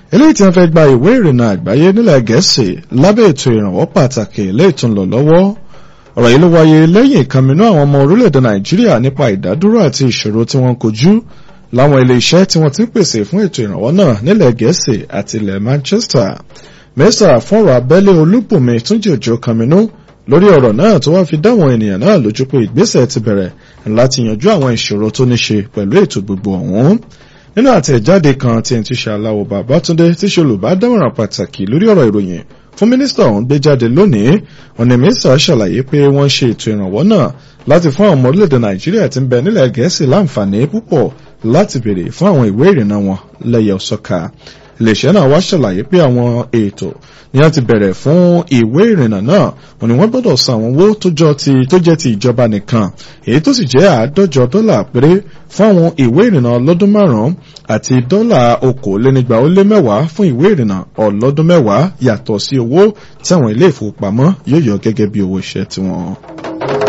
eléyìí tí wọ́n fẹ́ gba ìwé ìrìnnà àgbáyé nílẹ̀ gẹ̀ẹ́sì lábẹ́ ètò ìrànwọ́ pàtàkì eléyìí tó ń lọ lọ́wọ́ ọ̀rọ̀ yìí ló wáyé lẹ́yìn ìkànnì àwọn ọmọ orílẹ̀-èdè nàìjíríà nípa ìdádúró àti ìṣòro tí wọ́n ń kojú láwọn ilé iṣẹ́ tí wọ́n ti ń pèsè fún ètò ìrànwọ́ náà nílẹ̀ gẹ̀ẹ́sì àti ilẹ̀ manchester mẹ́sà fọ́nrọ̀ abẹ́lé olúbùnmi túnjí òjò kàmínú lórí ọ̀rọ̀ náà tó wá fi dáwọn ènìyàn náà lójú pé ìgbésẹ̀ ti bẹ̀rẹ̀ láti yanjú àwọn ìṣòro tó ní ṣe pẹ̀lú ètò gbogbo ọ̀hún nínú àtẹ̀jáde kan tí ẹni tí ṣe aláwọ̀ babatunde tí ṣe olùbádámọ̀ràn pàtàkì lórí ọ̀rọ̀ ìròyìn fún mínísítà ọ̀hún gbé jáde lónìí ọ̀nà mínísítà ṣàlàyé pé wọ́n ṣe ètò ìrànwọ́ náà láti fún àwọn ọmọ orílẹ̀-èdè nàìjíríà tí ń bẹ nílẹ̀ gẹ̀ẹ́sì láǹfààní púpọ̀ láti béèrè fún àwọn ìwé ìrìnnà wọn lẹ́yẹ ọ̀sọ́ka iléeṣẹ́ náà wá ṣàlàyé pé àwọn ètò ni wọ́n ti bẹ̀rẹ̀ fún ìwé ìrìnnà náà wọ́n ní wọ́n gbọ́dọ̀ san àwọn owó tó jẹ́ ti ìjọba nìkan èyí tó sì jẹ́ àádọ́jọ dọ́là péré fún àwọn ìwé ìrìnnà ọlọ́dún márùn-ún àti dọ́là okòólénígba ó lé mẹ́wàá fún ìwé ìrìnnà ọlọ́dún mẹ́wàá yàtọ̀ sí owó tí àwọn ilé ìfowópamọ́ yóò yọ gẹ́gẹ́ bí owó iṣẹ́ tiwọn.